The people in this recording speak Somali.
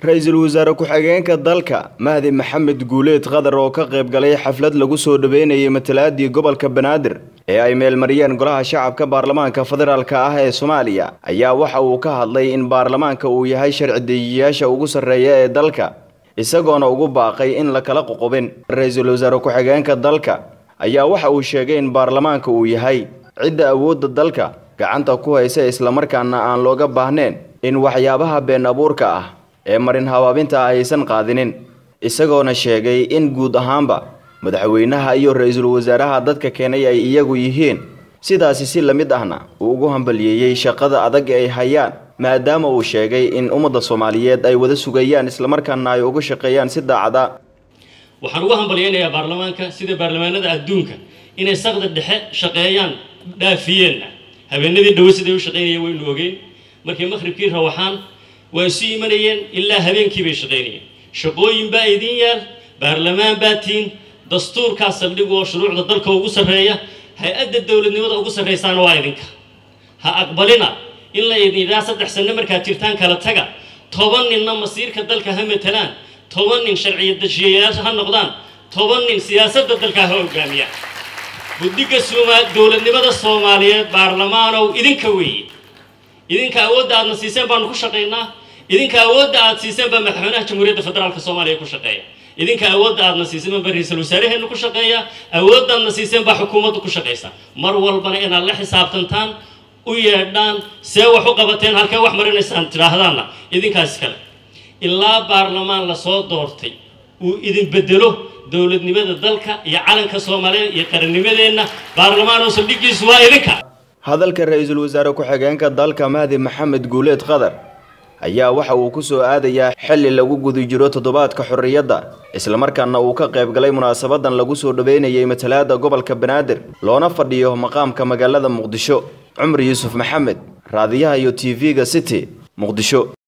ra-iisul wasaare ku-xigeenka dalka mahdi maxamed guuleed qadar oo ka qayb galay xaflad lagu soo dhaweynayay matalaadii gobolka banaadir ee ay meelmariyeen golaha shacabka baarlamaanka federaalk ah ee soomaaliya ayaa waxa uu ka hadlay in baarlamaanka uu yahay sharci dejiyayaasha ugu sarreeya ee dalka isagoona ugu baaqay in la kala qoqobin ra-iisul wasaare ku-xigeenka dalka ayaa waxa uu sheegay in baarlamaanka uu yahay cidda awoodda dalka gacanta ku haysa islamarkaana aan looga baahneen in waxyaabaha been abuurka ah ee marin habaabinta ah aysan qaadinin isagoona sheegay in guud ahaanba madaxweynaha iyo ra-iisul wasaaraha dadka keenay ay iyagu yihiin sidaasi si la mid ahna uu ugu hambaliyeeyey shaqada adag ee ay hayaan maadaama uu sheegay in ummadda soomaaliyeed ay wada sugayaan islamarkaana ay uga shaqeeyaan si daacada waxaan ugu hambalyaynayaa baarlamaanka sida baarlamaanada adduunka inay saqda dhexe shaqeeyaan dhaafiyeenna habeenadii dhowe siday u shaqaynayeen waynu ogeyn markii maqhribkii rawaxaan waa isu imanayeen ilaa habeenkii bay shaqaynayeen shaqooyin baa idin yaal baarlamaan baa tiin dastuurkaa saldhig oo shuruucda dalka ugu sarreeya hay-adda dowladnimada ugu sarraysaana waa idinka ha aqbalina in la idinidhaa saddex sanno markaad jirtaan kala taga toban ninna masiirka dalka ha matalaan toban nin sharciya dejiyayaasha ha noqdaan toban nin siyaasadda dalka ha hogaamiyaan guddiga dowladnimada soomaaliyeed baarlamaanow idinka weeye idinka awoodda aadna siiseen baanu ku shaqaynaa idinka awoodda aad siiseen baa madaxweynaha jamhuuriyadda federaalka soomaaliya ku shaqeeya idinka awoodda aadna siiseen baa ra-iisul wasaaraheennu ku shaqeeya awoodda aadna siiseen baa xukuumaddu ku shaqaysa mar walbana inaad la xisaabtantaan u yeedhaan see wax u qabateen halkee wax marinaysaan tidhaahdaanna idinkaas kale ilaa baarlamaan lasoo doortay uu idin bedelo dowladnimada dalka iyo calanka soomaaliyeed iyo qarannimadeenna baarlamaan oo saldhigiisu waa idinka hadalka ra-iisul wasaare ku-xigeenka dalka mahdi maxamed guuleed qadar ayaa waxa uu ku soo aadayaa xilli lagu guda jiro toddobaadka xorriyadda islamarkaana uu ka qayb galay munaasabadan lagu soo dhaweynayay matalaada gobolka banaadir loona fadhiyo maqaamka magaalada muqdisho cumar yuusuf maxamed raadiyaha iyo t v-ga city muqdisho